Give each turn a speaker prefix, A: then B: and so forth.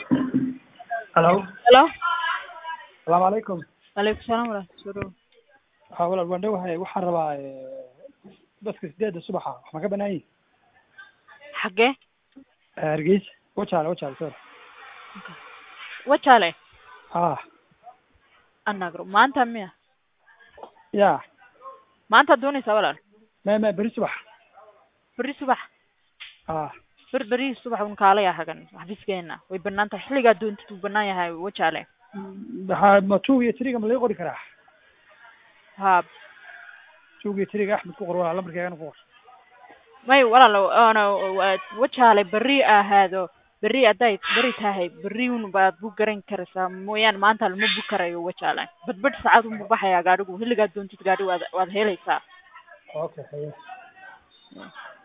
A: Hello.
B: Hello.
A: Salaamu calaykum.
B: Waalaikum salaam waraxmatullahi
A: Waxaa walaal waan dhowahay waxaan rabaa eh, dadka sideedda subaxa wax ma ka banaan yihin
B: Xagee?
A: Hargeysa wajaale wajaale sorry
B: Wajaale.
A: ah
B: Anagro. Maanta miya?
A: ya
B: Maanta doonaysaa walaal?
A: me me beri subax
B: Berri subax.
A: ah
B: Ber berri subax un kaalaya hagan xafiiskeena. Way banaan tahay xilligaa doontid wuu banaan yahay Wajaale.
A: maxaa ma two iyo three-ga ma laga qori karaa
B: Ha.
A: two iyo three-ga axmed ku qor walaal lambarkeegana ku qor
B: May walaal ona Wajaale berri ahaado. Berri hadday berri tahay berri un baad bu garan karaysaa mooyaan maanta lama bu karayo Wajaale. Badbad saacad un buu baxayaa gaadhigu xilligaa doontid gaadhi waad waad helaysaa.
A: okay haye